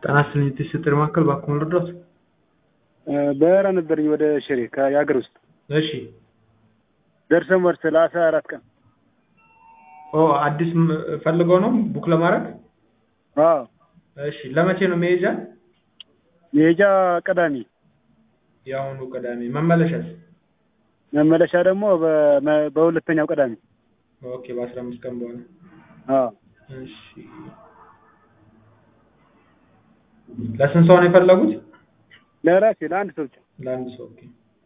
ጤና ይስጥልኝ የትስስር ማዕከል እባክዎን ልርዳዎት? በረራ ነበረኝ ወደ ሽሬ ከየሀገር ውስጥ እሺ ደርሰን መልስ ለአስራ አራት ቀን ኦ አዲስ ም- ፈልገው ነው ቡክ ለማድረግ? አዎ እሺ ለመቼ ነው መሄጃ? መሄጃ ቅዳሜ የአሁኑ ቅዳሜ መመለሻስ? መመለሻ ደግሞ በመ- በሁለተኛው ቅዳሜ ኦኬ በአስራ አምስት ቀን በኋላ አዎ እሺ ለስንት ሰው ነው የፈለጉት? ለራሴ ለአንድ ሰው ብቻ ለአንድ ሰው ኦኬ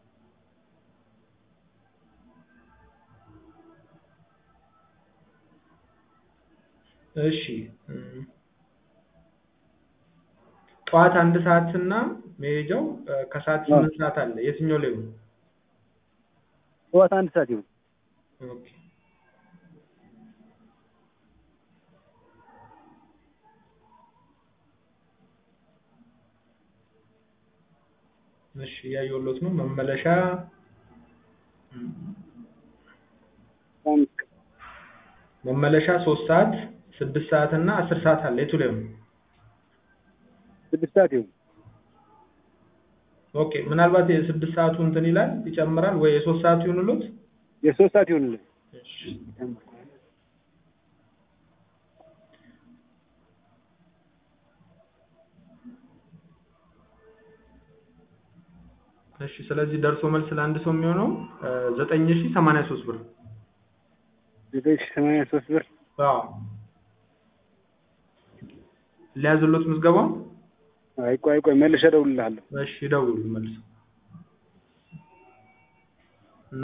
እሺ እም፣ ጠዋት አንድ ሰዓት እና መሄጃው እ፣ ከሰዓት ስምንት ሰዓት አለ የትኛው ላይ ነው? ጠዋት አንድ ሰዓት ይሁን ኦኬ እሺ እያየሁሎት ነው መመለሻ እም፣ አምስት ቀን መመለሻ ሶስት ሰዓት ስድስት ሰዓት እና አስር ሰዓት አለ የቱ ላይ ነው? ስድስት ሰዓት ይሁን ኦኬ ምናልባት የስድስት ሰዓቱ እንትን ይላል ይጨምራል ወይ የሶስት ሰዓቱ ይሁንሎት? የሶስት ሰዓት ይሁንልን እሺ እሺ ስለዚህ ደርሶ መልስ ለአንድ ሰው የሚሆነው ዘጠኝ ሺ ሰማንያ ሶስት ብር ዘጠኝ ሺህ ሰማንያ ሶስት ብር አዎ ሊያዝሎት ምዝገባውን አይ ቆይ ቆይ መልሼ እደውልልሃለሁ እሺ ይደውሉ መልሰው